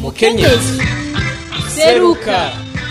mukenyezi seruka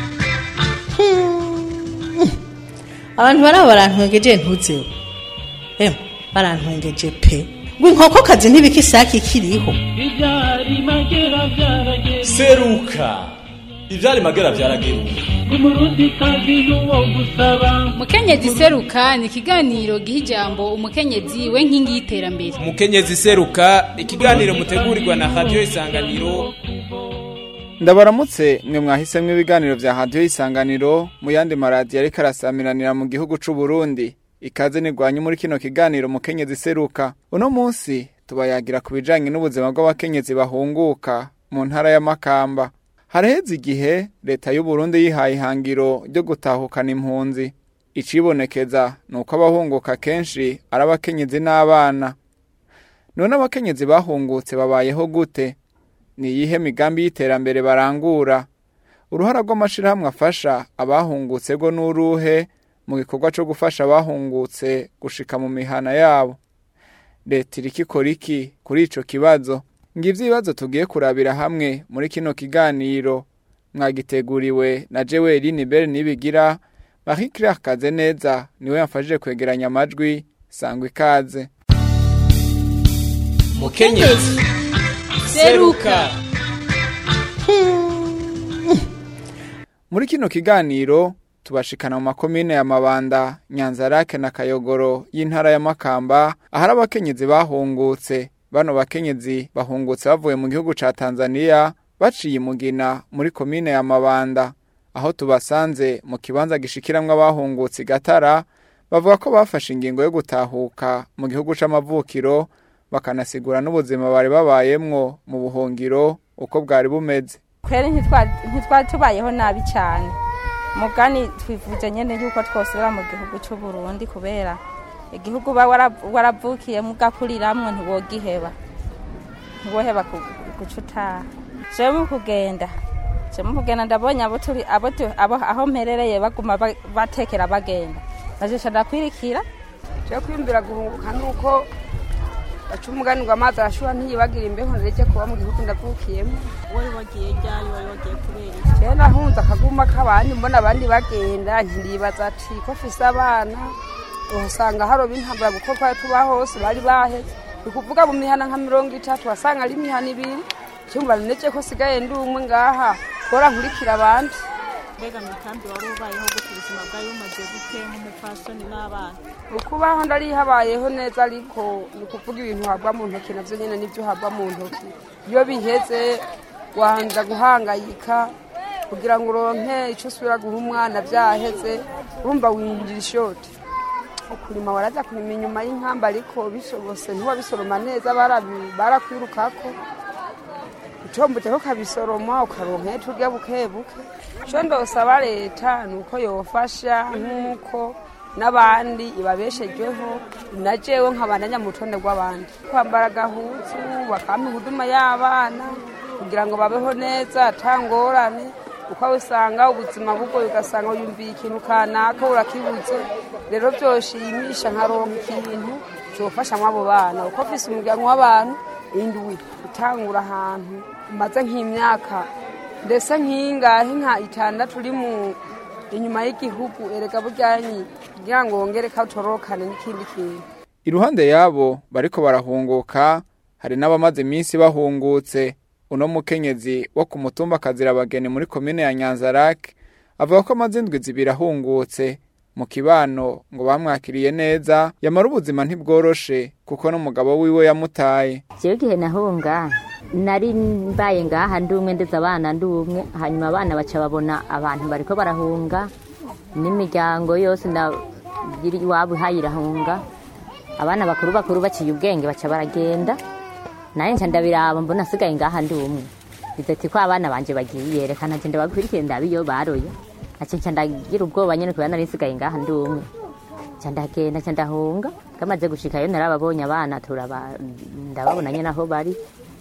abantu baraba barantwengeje ntuzeho emwe barantwengeje pe ngo inkokokazi ntibika isake ikiriho Ibyari magera byarageze seruka ivyari magera vyarageruka umurundi kazi n'uwo gusaba mukenyezi seruka ni ikiganiro giha ijambo umukenyezi we nkingi y'iterambere umukenyezi seruka ikiganiro mutegurirwa na radiyo isanganiro ndabaramutse mwe mwahisemwo ibiganiro vya radiyo isanganiro mu yandi maradiyo ariko arasamiranira mu gihugu c'u Burundi ikaze nirwanye muri kino kiganiro mukenyezi seruka uno munsi tubayagira ku bijanye n'ubuzima bw'abakenyezi bahunguka mu ntara ya Makamba haraheze igihe leta y'u Burundi yihaye ihangiro ryo gutahukana impunzi icibonekeza ni uko abahunguka kenshi ari abakenyezi n'abana none abakenyezi bahungutse babayeho gute ni iyihe migambi y'iterambere barangura uruhara rw'amashirahamwe afasha abahungutse go n'uruhe mu gikorwa co gufasha abahungutse gushika mu mihana yabo leta iriko ikora iki kuri ico kibazo ngivyo ibibazo tugiye kurabira hamwe muri kino kiganiro mwagiteguriwe na Jeweli Nibel Nibigira Marie Claire Kazeneza niwe yamfashije kwegeranya amajwi sangwa ikaze mukenyezi seruka Muri kino kiganiro tubashikana mu makomine ya Mabanda, Nyanzarake na Kayogoro y'intara ya Makamba ahari abakenyezi bahungutse. Bano bakenyezi bahungutse bavuye mu gihugu ca Tanzania baciye imugina muri komine ya Mabanda aho tubasanze mu kibanza gishikiramwo abahungutse i Gatara bavuga ko bafashe ingingo yo gutahuka mu gihugu c'amavukiro bakanasigura n'ubuzima bari babayemwo mu buhungiro uko bwari bumeze. kweri ntitwa- ntitwari tubayeho nabi cyane mugani twifuje nyene yuko twosubira mu gihugu cy'u Burundi kubera igihugu uba wara- waravukiyemo ugakuriramwo ntiwogiheba ntiwoheba ku- guca utaha jewe mu kugenda jewe mu kugenda ndabonye abo turi abo tu- abo aho mperereye baguma ba- batekera bagenda najesha ndakwirikira cyo kwimbira guhunguka nuko baca umugani ngo amazi arashuha ntiyibagira imbeho ndireke kuba mu gihugu ndavukiyemo wowe wagiye ryari wari wagiye kubera iki jewe nahunze akaguma k'abandi mbona abandi bagenda nkiribaza ati ko fise abana uhasanga haroba intambara kuko twari tuba hose bari baheze ni kuvuga mu mihana nka mirongo itatu wasanga ari imihana ibiri cyumva nece ko sigaye ndi umwe ngaha bora nkurikira abandi mbega mu ikambi wari ubayeho gute ubuzima bwari bumaze gute nk'umupfasoni n'abana ukubaho ndarihabayeho neza ariko ni ukuvuga ibintu habwa mu ntoki navyo nyene nivyo habwa mu ntoki iyo biheze wanza guhangayika kugira ngo uronke ico usubira guha umwana vyaheze urumva winjira ishoti ukurima waraza kurima inyuma y'inkamba ariko bishobose ntiwabisoroma neza barabi- barakwirukako ucombuteko ukabisoroma ukaronka turya buke buke ico ndosaba leta ni uko yofasha nk'uko n'abandi ibabeshejeho na jewe nkabandanya mu rutonde rw'abandi kwambara agahuzu bakampa ihuduma y'abana kugira ngo babeho neza atangorane uko usanga ubuzima bugoye ugasanga wiyumviye ikintu kanaka urakibuze rero byoshimisha nkaronka ikintu cyofashamwo abo bana uko mfise umuryango w'abantu indwi utangura ahantu maze nk'imyaka ndetse nk'ingahe nka itandatu uri mu inyuma y'igihugu erega buryanyi kugira ngo wongere katorokane n'ikindi kintu Iruhande yabo bariko barahunguka hari n'abamaze iminsi bahungutse uno mukenyezi wo ku mutumba Kazirabageni muri komine ya Nyanzarake avuga ko amaze indwi zibiri ahungutse mu kibano ngo bamwakiriye neza yamara ubuzima ntibworoshe kuko n'umugabo wiwe yamutaye jewe igihe nahunga nari mbaye ngaha ndi umwe ndetse abana ndi umwe hanyuma abana baca babona abantu bariko barahunga n'imiryango yose ndagira iwabo ihayirahunga abana bakuru bakuru baciye ubwenge baca baragenda naye nca ndabiraba mbona asigaye ngaha ndi umwe bizati ko abana banje bagiye reka nanje ndabakurikire ndabe iyo baroye nace nca ndagira ubwoba nyene kubera nari nsigaye ngaha ndi umwe nca ndagenda nca ndahunga kamaze gushikayo narababonye abana turaba ndababona nyene aho bari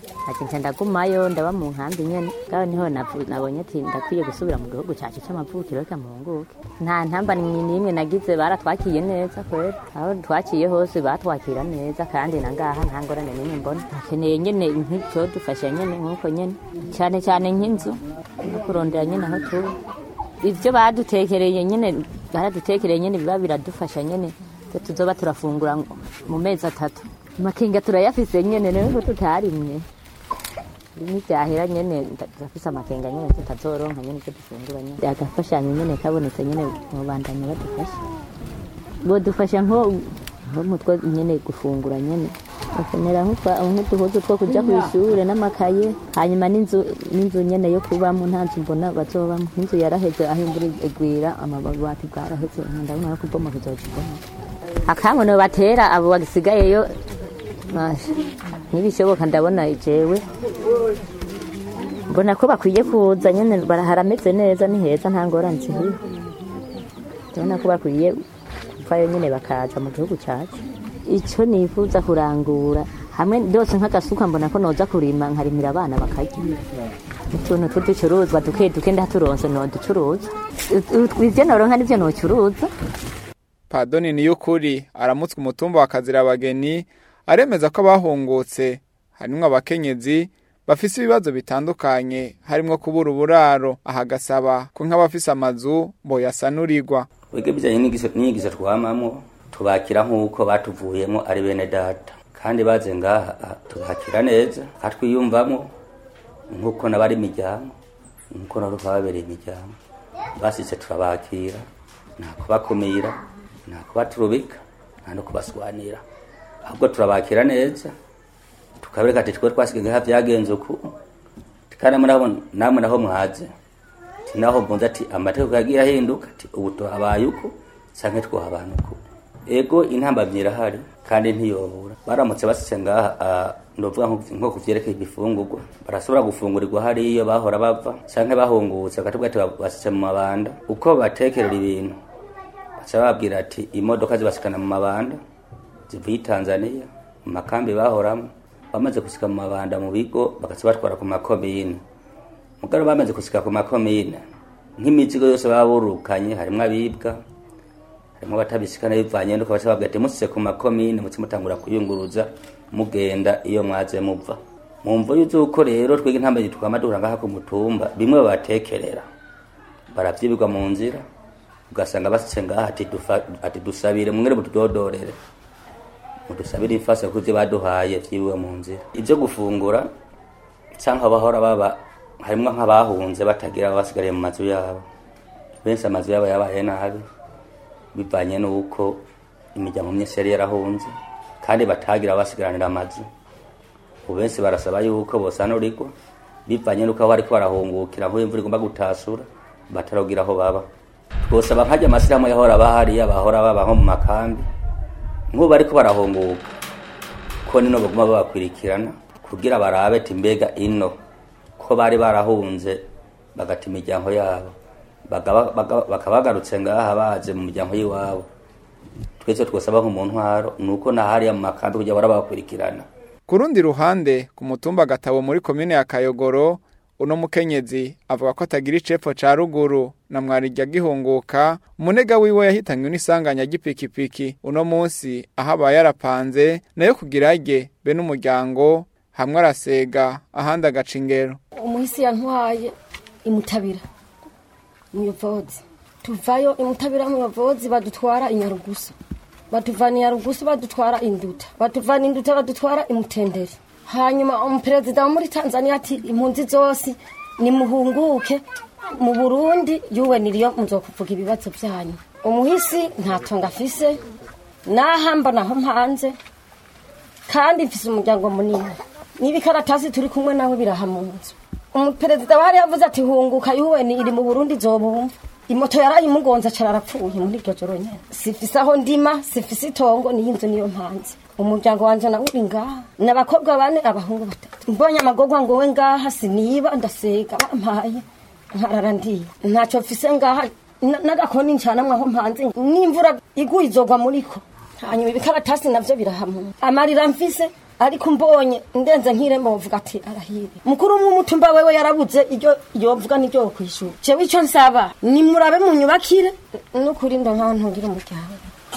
nkaca ndagumayo ndaba mu nkambi nyene ngaho niho navu- nabonye ati ndakwiye gusubira mu gihugu cacu c'amavukiro reka muhunguke nta ntamba n'imwe nagize baratwakiye neza kwera aho twakiye hose batwakira neza kandi na ngaha nta ngorane n'imwe mbona akeneye nyene nk'icodufasha nyene nk'uko nyene cane cane nk'inzu no kurondera nyene aho tuba ivyo badutekereye nyene baradutekereye nyene biba biradufasha nyene twe tuzoba turafungura mu mezi atatu amakinga turayafise nyene rero ko tutarimye nivyahera nyene turafise amakenga nyene tutazoronka nyene ivyo dufungura nyene agafashanyo nyene kabonetse nyene mubandanya badufasha bodufasha nko nko mutwo nyene gufungura nyene bakenera nk'utwa- nk'uduhuzu two kuja kw'ishure n'amakaye hanyuma n'inzu n'inzu nyene yo kubamo nta nzu mbona bazobamo n'inzu yaraheze aho imvura igwira amabati bwaraheze ndabona yo kuboma kuzoja iboma akankono batera abo bagisigayeyo Masha, nibishoboka ndabona jewe mbona ko bakwiye kuza nyene bara- harameze neza ni heza nta ngorane zihari ndabona ko bakwiye kuvayo nyene bakaza mu gihugu cacu ico nifuza kurangura hamwe byose nk'agasuka mbona ko noza kurima nkarimira abana bakarya utuntu tw'uducuruzwa duke duke ndaturonse noducuruza ivyo noronka nivyo nocuruza Padoni Niyukuri aramutswe umutumba wa Kazirabageni aremeza ko abahungutse harimwo abakenyezi bafise ibibazo bitandukanye harimwo kubura uburaro ahagasaba ko nk'abafise amazu boyasanurirwa wege bijanye n'igiso n'inyigisho twamamwo tubakira nk'uko batuvuyemo ari bene data kandi baze ngaha ah, tubakira neza katwiyumvamo nk'uko nabari imiryango nk'uko nabo babereye imiryango basitse turabakira nta kubakumira nta kubaturubika nta no kubaswanira ahubwo turabakira neza tukabereka ati twe twasigaye ngaha byagenze uku kandi namwe naho namwe naho mwaze ati naho mbunze ati amategeko yagiye ahinduka ati ubu tuhabaye uku canke twahabana uku ego intambamyi irahari kandi ntiyobura baramutse basitse ngaha ah, novuga nko- nko kuvyerekeye ibifungurwa barashobora gufungurirwa hariyo bahora bava canke bahungutse bakatubwira ati basitse mu mabanda uko batekerera ibintu baca bababwira ati imodoka zibasikana mu mabanda zivuye i tanzania mu makambi bahoramo bamaze gusika mu mabanda mu bigo bagaca batwara ku makomine mugaro bamaze gusika ku makomine nk'imizigo yose baba burukanye harimwo abibwa harimwo abatabisikana bivanye nuko baca babwira ati musise ku makomine muce mutangura kuyunguruza mugenda iyo mwaze muva mu mvo y'uko rero twebwe intambwe twama duhura ngaha ku mutumba bimwe babatekerera baravyibirwa mu nzira ugasanga basitse ngaha ati dufa- ati dusabire mwere mutudodorere mudusabire ifasha kuko ivyo baduhaye vyiwe mu nzira ivyo gufungura canke abahora baba harimwo nk'abahunze batagira basigariye mu mazu yabo benshi amazu yabo yabaye nabi bivanye n'uko imiryango myinshi yari yarahunze kandi batagira basigaranira amazu ubu benshi barasaba yuko bosanurirwa bivanye n'uko aho bariko barahungukira nk'uwo imvura igomba gutasura batarogira aho baba twosaba nkajya amasiramu yahora bahariya bahora baba nko mu makambi nk'ubu bariko barahunguka ko nino baguma babakwirikirana kugira barabe ati mbega ino ko bari barahunze bagata imiryango yabo Bagaba- baga- bakaba bagarutse ngaha baje mu miryango y'iwabo twese twosaba nko mu ntwaro ni uko na hariya mu makambi kugira barabakurikirana ku rundi ruhande ku mutumba gatabo muri komine ya Kayogoro uno mukenyezi avuga ko atagira icepfo ca ruguru na mwarijya gihunguka umunega wiwe yahitanywe n'isanganya ry'ipikipiki uno munsi aho abaye yarapanze nayo kugira rye be n'umuryango hamwe arasega ahandi agaca ingero umuhisi yantwaye imutabira muyovozi tuvayo imutabira muyovozi badutwara inyarugusu batuvana inyarugusu badutwara induta batuvana induta badutwara imutenderi hanyuma umuperezida wo muri tanzania ati impunzi zose nimuhunguke mu burundi yuwe niriyo muzokuvuga ibibazo byanyu umuhisi nta tonga afise nahamba naho mpanze kandi mfise umuryango munini n'ibikaratasi turi kumwe nawe biraha mu nzu umuperezida wari yavuze ati hunguka yuweni iri mu burundi zobumva imoto yarayimugonze acara arapfuye muri iryo joro nyene sifise aho ndima sifise itongo niyo inzu niyo mpanze umuryango wanje nawe uri ngaha n'abakobwa bane abahungu batatu mbonye amagorwa ngowe ngaha siniba ndasega bampaye nkarara ndiye ntacyo mfise ngaha na- n'agakoni ncanamwe aho mpanze n'imvura iguye izogwa muriko hanyuma ibikaratasi navyo birahamuna amarira mfise ariko mbonye ndenze nk'irembo bavuga ati arahire mukuru w'umutumba wewe yarabuze iryo yovuga n'iryo kwishura jewe ico nsaba nimurabe munyubakire n'ukuri ndo nkaho ntungira umuryango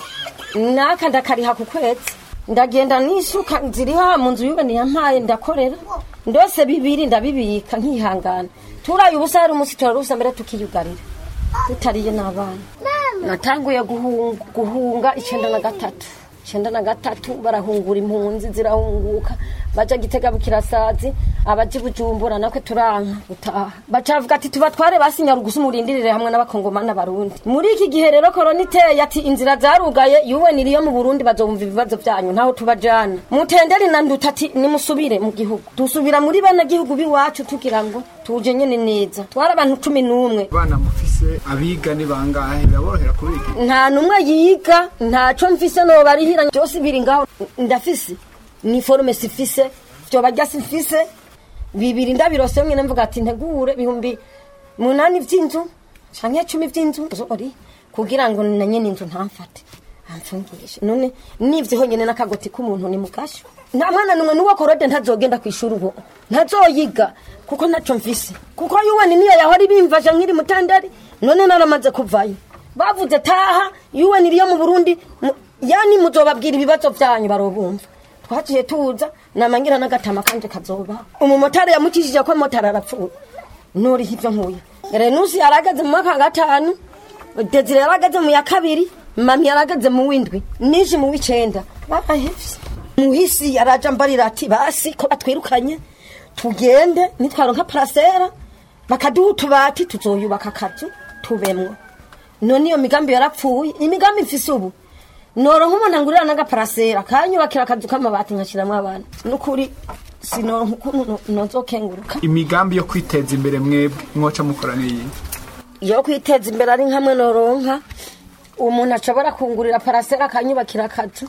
naka ndakariha ku kwezi ndagenda n'isuka ziriho mu nzu yubaniye yampaye ndakorera ndose bibiri ndabibika nkihangana turaye ubusa hari umunsi turarusa mbere tukiyugarira tutariye n'abana natanguye guhunga, guhunga icenda na gatatu icenda na gatatu barahungura impunzi zirahunguka baja gitega bukirasazi abaji bujumbura nakwe turanka gutaha bacavuga ati tubatware basinya rugusa umurindirire hamwe n'abakongomani n'abarundi muri iki gihe rero korona iteye ati inzira zarugaye yuwe niriyo mu burundi bazumva ibibazo vyanyu ntaho tubajana mutenderi na nduta ati nimusubire mu gihugu dusubira muri bana gihugu biwacu tugira ngo tuje nyene neza twari abantu cumi n'umwe abana mufise abiga ni bangahe biraborohera kubiga nta numwe yiga ntaco mfise nobarihira byose biri ngaho ndafise ni forume sifise vyoba rya sifise bibiri ndabirose mwe mvuga ati ntegure bihumbi munani vy'inzu canke cumi vy'inzu zori kugira ngo na nyene inzu ntamfate amfungishe none nivyo honyene n'akagoti k'umuntu ni mukasho nta mwana numwe n'uwo korode ntazogenda kw'ishuri ubu ntazoyiga kuko ntaco mfise kuko yuweni niyo yahora ibimfasha nkiri mutandari none naramaze kuvayo bavuze taha yuweni iriyo mu burundi mu- yani muzobabwira ibibazo vyanyu barobumva twaciye tuza namangira n'agatama kanje kazoba umumotari yamukishije ko motari arapfuye nuriho ivyo nkuye renusi yarageze mu mwaka wa gatanu desire yarageze mu ya kabiri mami yarageze mu w'indwi nije mu w'icenda barahevye muhisi yaraja mbarira ati basi ko batwirukanye tugende nitwaronka parasera bakaduha utubati tuzoyubaka akazu tubemwo none iyo migambi yarapfuye imigambi mfise ubu noronka umuntu angurira n'agaparasera kanyubakira akazu k'amabati nkashiramwo abana nukuri sinoronka ukuntu no- nozokenguruka imigambi yo kwiteza imbere mwebwe mwoca mukora n'iyi yo kwiteza imbere ari nkamwe noronka umuntu ashobora kungurira parasera akanyubakira akazu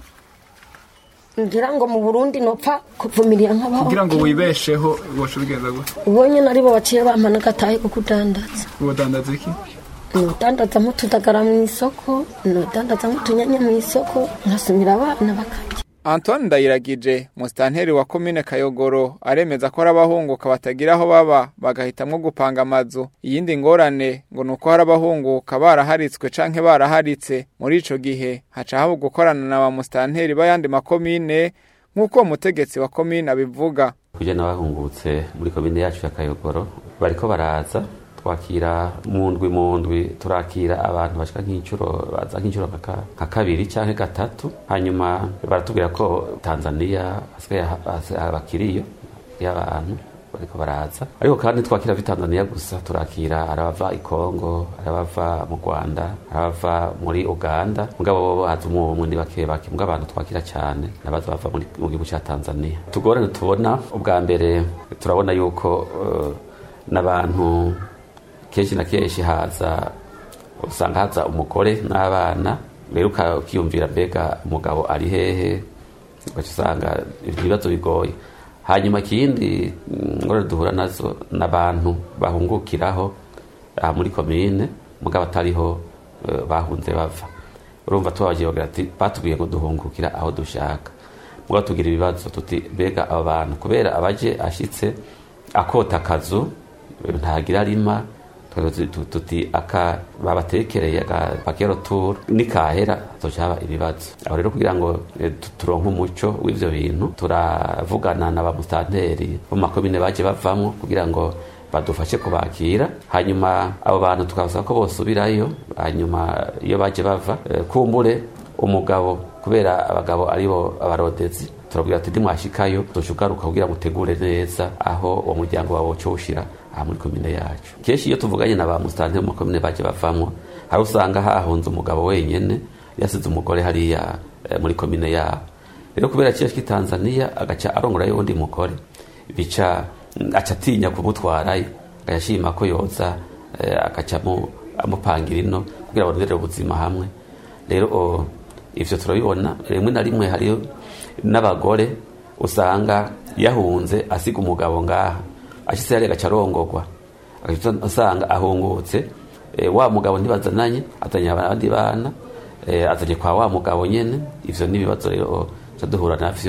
ngira ngo mu burundi nopfa kuvumirira nk'abaho kugira ngo wibesheho woca ubigenza gute ubonye naribo baciye bampa n'agatahe ko kudandaza ubudandaza iki nudandaza nk'utudagara mu isoko nudandaza nk'utunyanya mu isoko nkasumira abana bakarya Antoine Ndayiragije musitanteri wa komine Kayogoro aremeza ko hari abahunguka batagira aho baba bagahitamwo gupanga amazu iyindi ngorane ngo nuko hari abahunguka baraharitswe canke baraharitse muri ico gihe haca haba gukorana na ba musitanteri b'ayandi makomine nk'uko umutegetsi wa komine abivuga kujya n'abahungutse muri komine yacu ya kayogoro bariko baraza twakira mu ndwi mu ndwi turakira abantu bashika nk'inshuro baza nk'inshuro nka ka- nka kabiri canke gatatu hanyuma baratubwira ko tanzania hasigaye ha- hasi- abakiriyo y'abantu bariko baraza ariko kandi twakira vi tanzania gusa turakira arabava i kongo arabava mu rwanda arabava muri uganda mugabo bobo haza umwe umwe ni bake bake mugabo abantu twakira cyane nabaza bava muri- mu gihugu cya tanzania tugorane tubona ubwa mbere turabona yuko eh, n'abantu kenshi na kenshi haza usanga haza umugore n'abana rero uka- ukiyumvira mbega umugabo ari hehe ugaca usanga ibibazo bigoye hanyuma ikindi mm, ngorane duhura nazo n'abantu bahungukiraho aha muri komine mugabo atariho eh, bahunze bava urumva tubabagiye bagira ati batubwiye ngo duhungukira aho dushaka mugabo tugira ibibazo tuti mbega aba bantu kubera abaje ashitse akota akazu eh, ntagira rima tuti- tu- tuti aka babatekereye agapakero tour nikahera hazoca haba ibibazo aho rero kugira ngo eh, tu- turonke umuco w'ivyo bintu turavugana na bamustanteri bo mu makomine baje bavamwo kugira ngo badufashe kubakira hanyuma abo bantu tukabasaba ko bosubirayo hanyuma iyo baje bava eh, kumbure umugabo kubera abagabo aribo abarodezi turabwira ati nimwashikayo tuca ugaruka kugira ngo utegure neza aho uwo muryango wawe woca uwushira aha muri komine yacu kenshi iyo tuvuganye na ba musitanteri mu makomine baje bavamwo hari usanga hahunze umugabo wenyene yasize umugore hariya eh, muri komine yabo rero kubera kiya cy'i tanzania agaca arongorayo undi mugore bica mm, aca atinya kumutwarayo agashima ko yoza eh, agaca amu- amupangira ino kugira baronderere ubuzima hamwe rero o, ivyo turabibona rimwe na rimwe hariyo n'abagore usanga yahunze asiga umugabo ngaha ashitse hariya agaca arongorwa agaca usanga ahungutse eh, wa mugabo ntibazananye azanye abandi bana eh, azanye kwa wa mugabo nyene ivyo n'ibibazo rero ca duhura navyo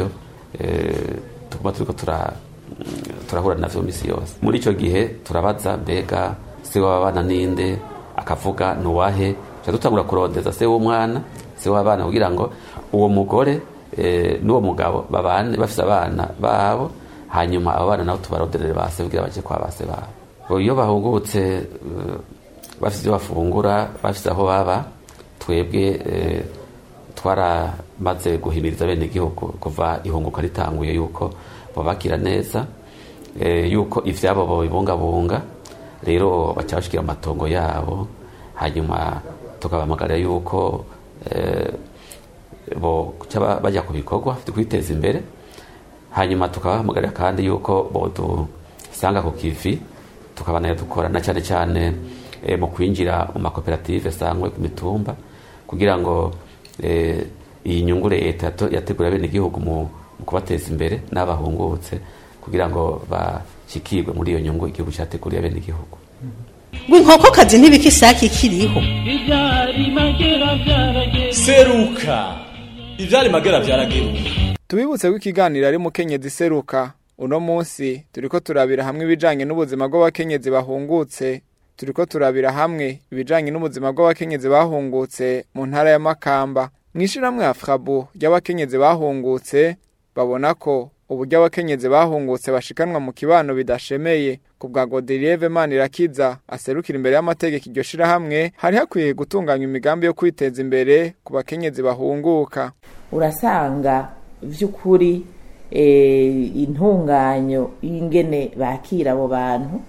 eh, tuguma turiko tura turahura navyo misi yose muri ico gihe turabaza mbega se w'abana ninde akavuga nuwahe ca dutangura kurondeza se w'umwana se w'abana kugira ngo uwo mugore eh, n'uwo mugabo babane bafise abana babo hanyuma abo bana nabo tubaronderere base kugira baje kwa base babo iyo bahungutse eh, bafise ivyo bafungura bafise aho baba twebwe eh, twaramaze guhimiriza bene igihugu kuva ihunguka ritanguye yuko babakira neza eh, yuko ivyabo babibungabunga rero baca bashikira amatongo yabo hanyuma tukabamagarira yuko eh, bo ca bajya ku bikorwa vyo kwiteza imbere hanyuma tukabahamagarira kandi yuko bodusanga ku kivi tukabana dukora na cyane cyane eh, mu kwinjira mu makoperative sangwe ku mitumba kugira ngo eh, iyi nyungu leta yato- yategura bene igihugu mu mu kubateza imbere n'abahungutse kugira ngo bashikirwe muri iyo nyungu igihugu cyateguriye bene igihugu ngo inkokokazi ntibika isake ikiriho ibyari magera byarageze seruka ivyari magera vyarageruka Tubibutse ko ikiganiro ari mukenyezi seruka uno munsi turiko turabira hamwe ibijanye n'ubuzima bw'abakenyezi bahungutse turiko turabira hamwe ibijanye n'ubuzima bw'abakenyezi bahungutse mu ntara ya Makamba mwishirahamwe ya Frabu ry'abakenyezi bahungutse babona ko uburyo abakenyezi bahungutse bashikanwa mu kibano bidashemeye ku bwa Godelieve Manirakiza aserukira imbere y'amategeko iryo shirahamwe hari hakwiye gutunganya imigambi yo kwiteza imbere ku bakenyezi bahunguka urasanga by'ukuri eh, intunganyo y'ingene bakira abo bantu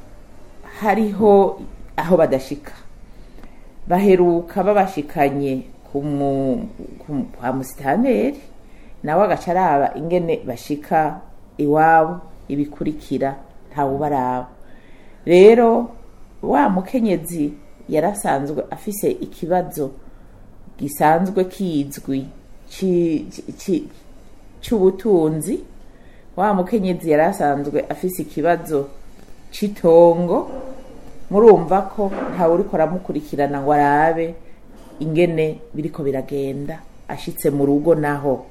hariho aho badashika baheruka babashikanye ku mu- ku- kwa musitanteri nawe agaca araba ingene bashika iwabo ibikurikira ntawubaraba rero wa mukenyezi yarasanzwe afise ikibazo gisanzwe kizwi ci- ci- ci- c'ubutunzi wa mukenyezi yari asanzwe afise ikibazo c'itongo murumva ko ntawe uriko aramukurikirana ngo arabe ingene biriko biragenda ashitse mu rugo naho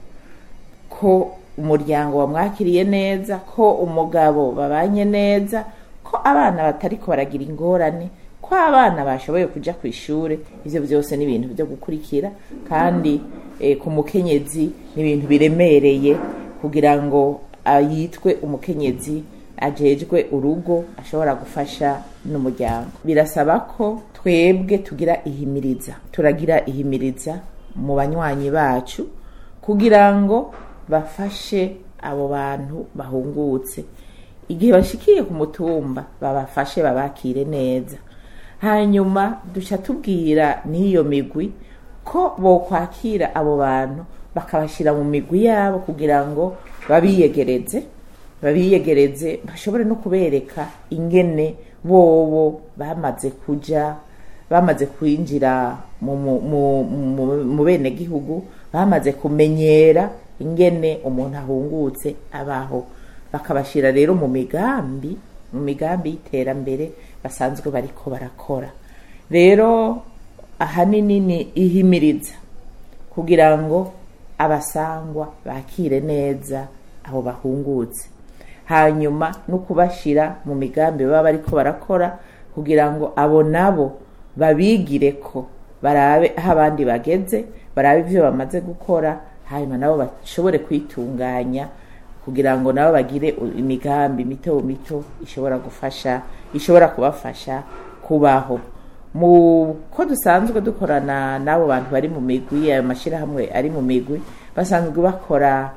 ko umuryango wamwakiriye neza ko umugabo babanye neza ko abana batariko baragira ingorane ko abana bashoboye kuja ku ishure ivyo byose ni ibintu byo gukurikira kandi eh, ku mukenyezi ni ibintu biremereye kugira ngo ah, yitwe umukenyezi ajejwe urugo ashobora gufasha n'umuryango birasaba ko twebwe tugira ihimiriza turagira ihimiriza mu banywanyi bacu kugira ngo bafashe abo bantu bahungutse igihe bashikiye ku mutumba babafashe babakire neza hanyuma duca tubwira n'iyo migwi ko bokwakira abo bantu bakabashyira mu migwi yabo kugira ngo babiyegereze babiyegereze bashobore no kubereka ingene bobo bamaze kuja bamaze kwinjira mu, mu, mu, mu, mu bene gihugu bamaze kumenyera ingene umuntu ahungutse abaho bakabashira rero mu migambi mu migambi y'iterambere basanzwe bariko barakora rero ahanini ni ihimiriza kugira ngo abasangwa bakire neza abo bahungutse hanyuma no kubashira mu migambi baba bariko barakora kugira ngo abo nabo babigire ko barabe aho abandi bageze barabe ibyo bamaze gukora hanyuma nabo bashobore kwitunganya kugira ngo nabo bagire u- imigambi mito mito ishobora gufasha ishobora kubafasha kubaho mu ko dusanzwe dukorana n'abo bantu bari mu migwi ayo mashyirahamwe ari mu migwi basanzwe bakora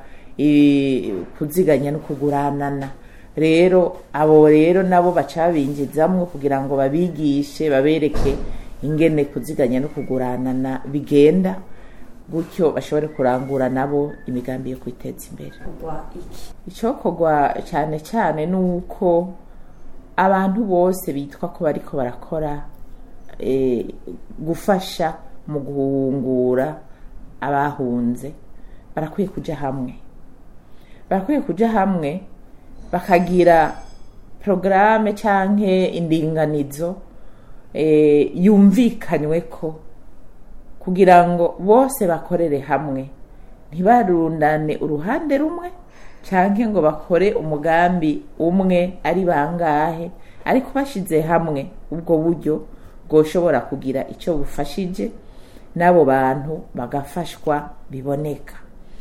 i- kuziganya no kuguranana rero abo rero nabo baca babinjizamwo kugira ngo babigishe babereke ingene kuziganya no kuguranana bigenda gutyo bashobore kurangura nabo imigambi yo kwiteza imbere icyokorwa cyane cyane ni uko abantu bose bitwa ko bariko barakora eh, gufasha mu guhungura abahunze barakwiye kuja hamwe barakwiye kuja hamwe bakagira porogaramu canke indinganizo eh, yumvikanywe ko kugira ngo bose bakorere hamwe ntibarundane uruhande rumwe canke ngo bakore umugambi umwe ari bangahe ariko bashize hamwe ubwo buryo bwoshobora kugira icyo bufashije n'abo bantu bagafashwa biboneka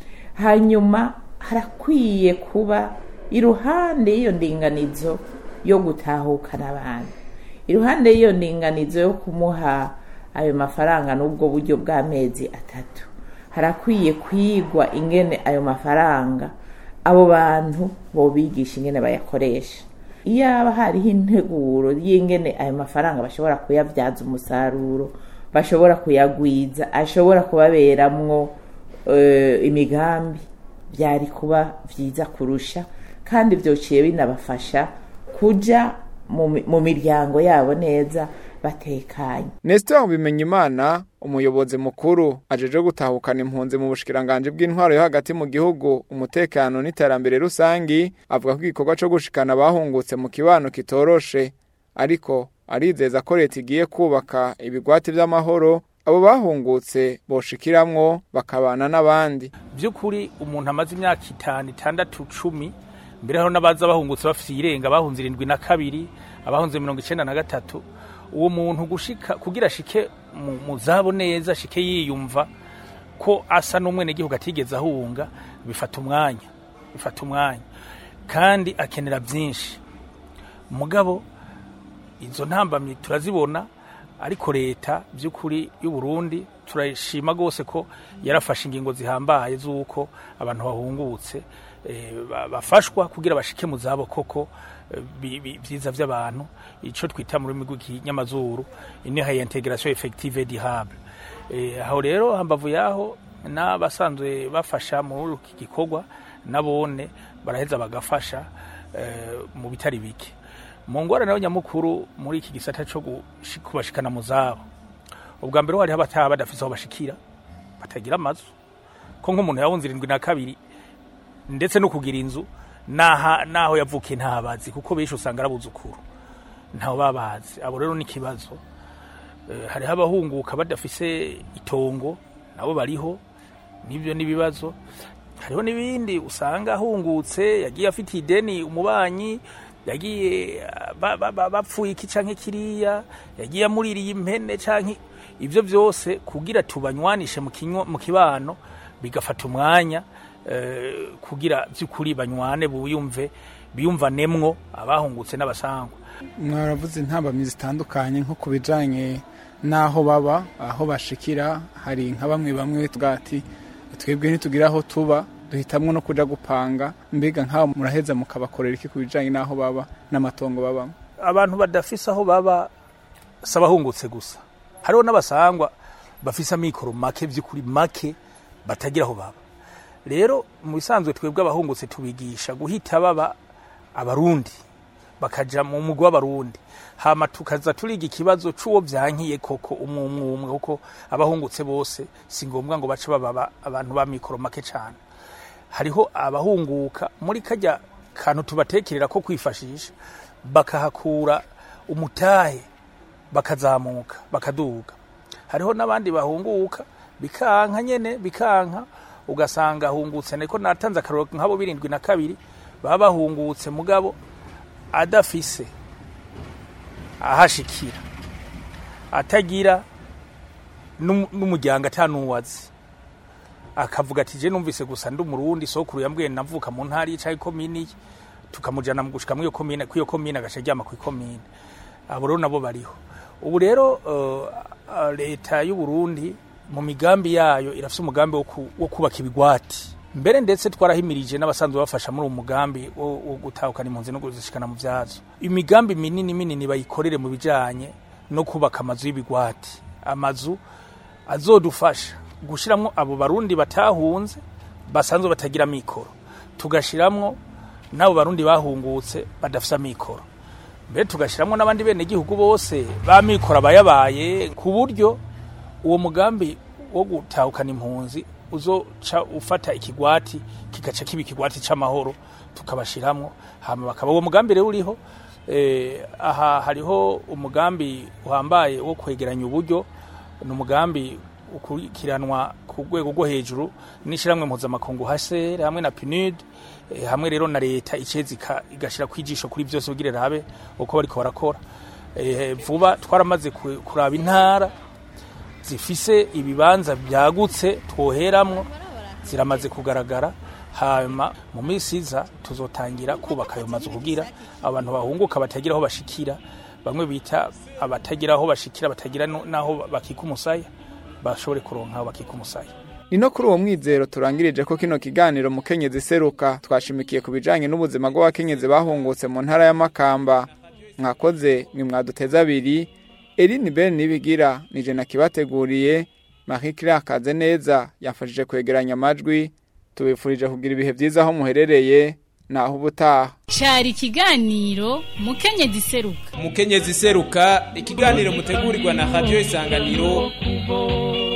hanyuma harakwiye kuba iruhande y'iyo ndinganizo yo gutahukana abantu iruhande y'iyo ndinganizo yo kumuha ayo mafaranga n'ubwo buryo bw'amezi atatu harakwiye kwigwa ingene ayo mafaranga abo bantu bobigisha ingene bayakoresha iyaba hariho integuro y'ingene ayo mafaranga bashobora kuyabyaza umusaruro bashobora kuyagwiza ashobora kubaberamwo eh, imigambi byari kuba byiza kurusha kandi byociye binabafasha kuja mu mi- mu miryango yabo neza batekanye Nestor Bimenyimana umuyobozi mukuru ajeje gutahukana impunzi mu bushikiranganje bw'intwaro yo hagati mu gihugu umutekano n'iterambere rusangi avuga ko igikorwa cyo gushikana bahungutse mu kibano kitoroshe ariko arizeza ko leta igiye kubaka ibigwati by'amahoro abo bahungutse boshikiramwo bakabana n'abandi by'ukuri umuntu amaze imyaka itanu itandatu cumi mbere hariho n'abaza bahungutse bafite irenga bahunze irindwi na kabiri abahunze mirongo icyenda na gatatu uwo muntu gushika kugira ashike mu, mu zabo neza ashike yiyumva ko asa n'umwenegihugu atigeze ahunga bifata umwanya bifata umwanya kandi akenera byinshi mugabo izo ntambamyi turazibona ariko leta by'ukuri y'u Burundi turashima rwose ko yarafashe ingingo zihambaye z'uko abantu bahungutse eh, ba- bafashwa kugira bashike mu zabo koko eh, bi- bi- vyiza vy'abantu ico twita mu rurimi rw'ikinyamazuru ini ha integration effective et durable Eh, aho rero hambavu yaho n'abasanzwe bafasha muri iki gikorwa nabone baraheza bagafasha eh, mu bitari bike mu ngwara nayo nyamukuru muri iki gisata cyo gushi- kubashikana mu zabo ubwa mbere hariho abataha badafise aho bashikira batagira amazu ko nk'umuntu yahunze irindwi na kabiri ndetse no kugira inzu naha naho yavukiye ntabazi kuko benshi usanga arabuzukuru ntaho babazi abo rero ni ikibazo Eh, hariho abahunguka badafise itongo nabo bariho nibyo n'ibibazo hariho n'ibindi usanga ahungutse yagiye afite ideni umubanyi yagiye ah, ba- ba- ba- bapfuye iki canke kiriya yagiye amuririye impene canke ivyo byose kugira tubanywanishe mu kinywa- mu kibano bigafata umwanya eh, kugira by'ukuri banywane buyumve biyumvanemwo abahungutse n'abasangwa mwaravuze intambamyi zitandukanye nko ku bijanye n'aho baba aho bashikira hari nka bamwe bamwe twati twebwe ntitugira aho tuba duhitamwo no kuja gupanga mbega nk'aho muraheza mukabakorera iki ku bijanye n'aho baba n'amatongo babamo abantu badafise aho baba si abahungutse gusa hariho n'abasangwa bafise amikoro make by'ukuri make batagira aho baba rero mu bisanzwe twebwe abahungutse tubigisha guhita baba abarundi bakaja mu mugwi w'abarundi hama tukaza turiga ikibazo c'uwo vyankiye koko umwe umwe umwe kuko abahungutse bose si ngombwa ngo bace baba aba- abantu ba mikoro make cane hariho abahunguka muri kajya kantu tubatekerera ko kwifashisha bakahakura umutahe bakazamuka bakaduga hariho n'abandi bahunguka bikanka nyene bikanka ugasanga ahungutse niko natanze akaroro nk'abo birindwi na kabiri baba bahungutse mugabo adafise ahashikira atagira n'um- n'umuryango atanuwazi akavuga ati je numvise gusa ndi umurundi sokuru yambwiye navuka mu ntara yicaye komini tukamujana mu gushika mu iyo komine ku iyo komine agaca aryama ku ikomine abo rero nabo bariho ubu rero uh, leta y'u Burundi mu migambi yayo irafise umugambi wo ku- wo kubaka ibigwati mbere ndetse twarahimirije n'abasanzwe bafasha muri uwo mugambi wo wo gutahukana impunzi no kuzishikana mu vyazo imigambi minini minini bayikorere mu bijanye no kubaka amazu y'ibigwati amazu azodufasha gushiramwo abo barundi batahunze basanzwe batagira mikoro tugashiramwo n'abo barundi bahungutse badafise amikoro mbere tugashiramwo n'abandi bene gihugu bose ba mikoro abayabaye ku buryo uwo mugambi wo gutahukana impunzi uzoca ufata ikigwati kigaca kiba ikigwati c'amahoro tukabashiramwo hama bakaba uwo mugambi rero uriho eh, aha hariho umugambi uhambaye wo kwegeranya uburyo ni umugambi ukurikiranwa ku rwego rwo hejuru n'ishyirahamwe mpuzamakungu hasere hamwe na PNUD eh, hamwe rero na leta icezi igashyira kwijisho kuri byose kugira rabe uko bariko barakora Eh, vuba twaramaze ku- kuraba intara zifise ibibanza byagutse twoheramwo ziramaze kugaragara hanyuma mu minsi iza tuzotangira kubaka ayo mazu kugira abantu bahunguka batagira aho bashikira bamwe bita abatagira aho bashikira batagira no- n'aho bakika umusaya bashobore kuronka aho bakika umusaya ni no kuri uwo mwizero turangirije ko kino kiganiro mukenyezi seruka twashimikiye ku bijanye n'ubuzima bw'abakenyezi bahungutse mu ntara ya Makamba mwakoze mwe mwaduteza abiri Eline Ben nibigira nije nakibateguriye Marie Claire Kaze neza yafashije kwegeranya amajwi tubifurije kugira ibihe byiza aho muherereye naho ubutaha cyari ikiganiro mukenyezi seruka umukenyezi seruka ikiganiro mutegurirwa na radio isanganiro kubo